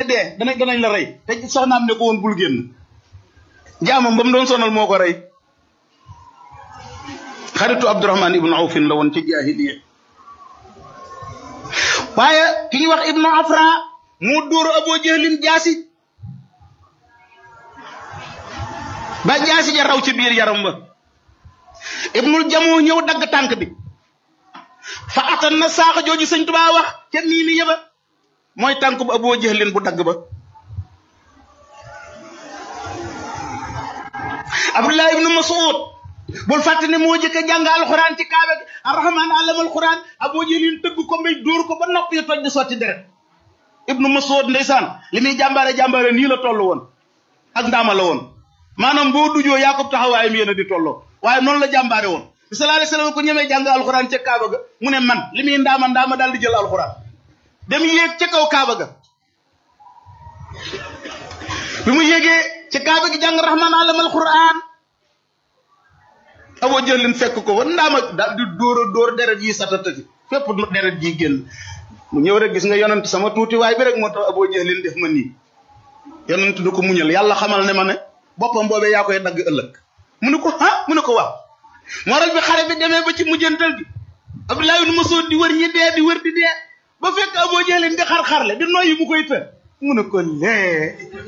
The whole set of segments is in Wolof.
dee danañ danañ la rey te soxnaam ne ko woon bul génn jaamam ba mu doon sonal moo ko rey xaritu Abdurahman ibnu Awfin la woon ci jaahiliya waaye ki ñuy wax ibnu Afra moo dóor Abu Jahlin jaasi ba jaasi ja raw ci biir yaram ba ibnul jamoo ñëw dagg tànk bi fa atan na saaxa jooju sëñ Tuubaa wax ca nii ni yëba mooy tànk bu Abu Jahlin bu dagg ba Abdullah ibnu Mas'ud bul fàtte ne moo jëkk a jàng alxuraan ci kaaba gi arrahman allama alxuraan Abu Jahlin tëgg ko mbay dóor ko ba nopp yi toj di sotti deret ibnu Mas'ud ndeysaan li muy jàmbaare jàmbaare nii la toll woon ak ndaama la woon maanaam boo dujoo yaakub taxawaayam yéen a di tolloo waaye noonu la jàmbaare woon bi sallallahu alayhi wasallam ko ñemee jàng alxuraan ca kaaba ga mu ne man li muy ndaama ndaama daal di jël alxuraan dem yéeg ca kaw kaaba ga bi mu yéegee ca kaaba gi jàng rahman allama alxuraan Abu Jahlin fekk ko fa ndaama daal di dóor a dóor deret yi satatati fépp deret ji génn mu ñëw rek gis nga yonent sama tuuti waay bi rek moo tax Abu Jahlin def ma nii yonent du ko muñal yàlla xamal ne ma ne boppam boobee yaa koy dagg ëllëg mu ne ko ah mu ne ko waaw moral bi xare bi demee ba ci mujjantal gi Abdullah ibn Mas'ud di wër ñi dee di wër di dee ba fekk Abu Jahlin di xar-xarle di noyyi mu koy të mu ne ko lee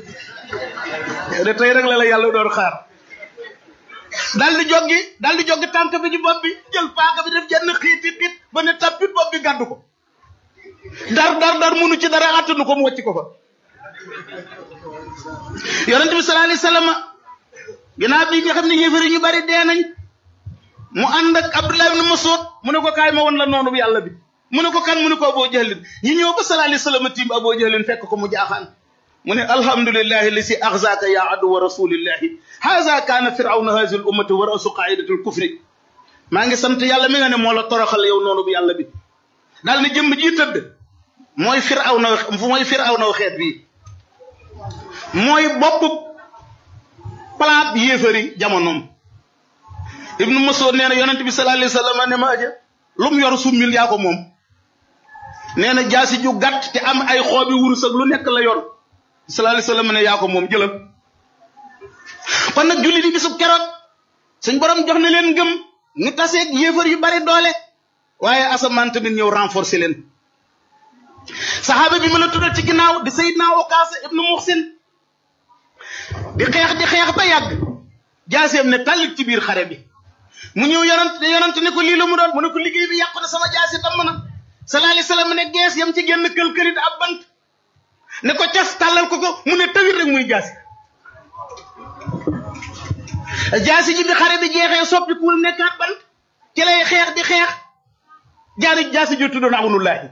de tey rek la la yàlla doon xaar daal di joggi daal di joggi tànk bi ci bopp bi jël paaka bi def jenn xiiti xiit ba ne tappit bopp bi gàddu ko dar dar dar munu ci dara attanu ko mu wàcc ko fa yonent bi sallallahu alayhi wasallam ginnaaw bi nga xam ne yéefari ñu bari dee nañ mu ànd ak Abdullah ibn Mas'ud mu ne ko kaay ma won la noonu bu yàlla bi mu ne ko kan mu ne ko Abu Jahlin ñi ñëw ba sallallahu alayhi wasallam tiim Abu Jahlin fekk ko mu jaaxaan mu ne alhamdulillahi lisi axzaaka ya aduwa rasulillahi haza kaana firawna hazihi l ummati wa rasu qaidati l kufri maa ngi sant yàlla mi nga ne moo la toroxal yow noonu bu yàlla bi daal ne jëmm ji tëdd mooy firawna mooy firawna xeet bii mooy bopp palaat yéefari jamonoom ibnu Mas'ud nee na yonent bi sallallahu alayhi wasallam ne ma aja lu mu yor summil yaa ko moom nee na jaasi ju gàtt te am ay xoobi wurus ak lu nekk la yor sallallahu alayhi wasallam ne yaa ko moom jëlal kon nag julli di bisub keroog suñ borom jox na leen ngëm ñu taseeg yéefar yu bari doole waaye asamaan tamit ñëw renforcer leen saxaaba bi ma la tuddal ci ginnaaw di Seydina Okaasa ibnu Muxsin di xeex di xeex ba yàgg jaaseem ne tàllit ci biir xare bi mu ñëw yonant yonant ne ko lii la mu doon mu ne ko liggéey bi yàqu na sama jaasi damm na sallallahu alayhi wasallam ne gees yam ci génn kël-këlit ab bant ne ko cas tàllal ko ko mu ne tawit rek muy jaasi jaasi ji bi xare bi jeexee soppi kuul nekkaat bant ci lay xeex di xeex jaari jaasi ji tuddoon awnullaahi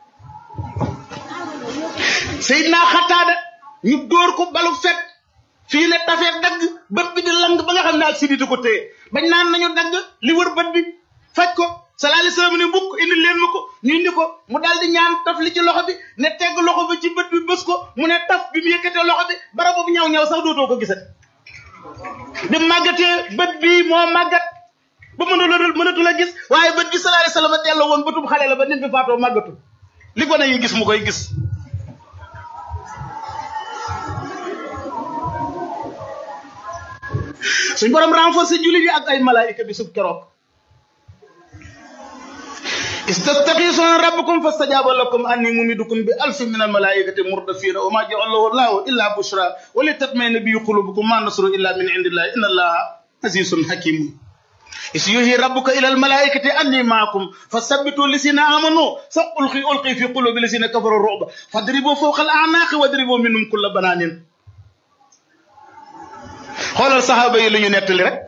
Seydina Xataada ñu dóor ko balu fet fii ne tafee dagg bët bi di lang ba nga xam ne ak siditi ko téye bañ naan nañu dagg li wër bët bi faj ko sallallahu alayhi wasallam ne mbukk indi leen ma ko ñu indi ko mu daal di ñaan taf li ci loxo bi ne tegg loxo bi ci bët bi bës ko mu ne taf bi mu yëkkatee loxo bi bara boobu ñaw ñaw sax dootoo ko gisat bi màggatee bët bi moo màggat ba mënula mënatu la gis waaye bët bi sallallahu alayhi wasallam delloo woon bëtub xale la ba nit bi faatoo màggatu li gone yi gis mu koy gis suñ borom renforcer jullit yi ak ay malaayika bi sub keroog istastaxiisuuna rabbakum fastajaaba lakum anni mumidukum bi alfin min almalaikati murdafina wa ma ja'alahu llahu illa bushra wa li tatmaina bi qulubukum ma nasru illa min indillahi inna allaha azizun hakim is yuhi rabbuka ila almalaikati anni maakum fasabbitu lisina amanu sa ulqi ulqi fi qulubi lisina kafaru ru'ba fadribu fawqa al a'naqi wadribu minhum kulla bananin xoolal saxaaba yi lu ñu nettali rek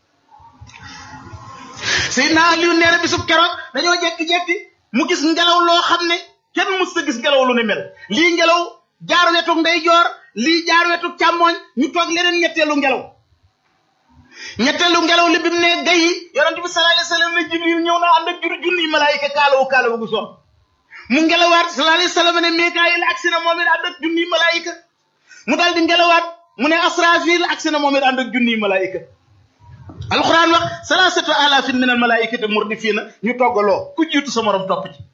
Seydina Aliyu nee na bisub keroog dañoo jekki-jekki mu gis ngelaw loo xam ne kenn mus sa gis ngelaw lu ni mel lii ngelaw jaar wetuk ndeyjoor lii jaar wetuk càmmooñ ñu toog leneen ñetteelu ngelaw ñetteelu ngelaw li bi mu ne gay yi yonent bi sallallahu alayhi wasallam ne Jibril ñëw na ànd ak jur junniy malaayika kaalawu kaalawu gu soom mu ngelawaat sallallahu alayhi wasallam ne Mikaayil agsi na moom it ànd ak junniy malaayika mu daal di ngelawaat mu ne Asrafil agsi na moom it ànd ak junniy malaayika alquran wax salaasatu alaafin min al malaikati murdifina ñu toggaloo ku jiitu sa morom topp ci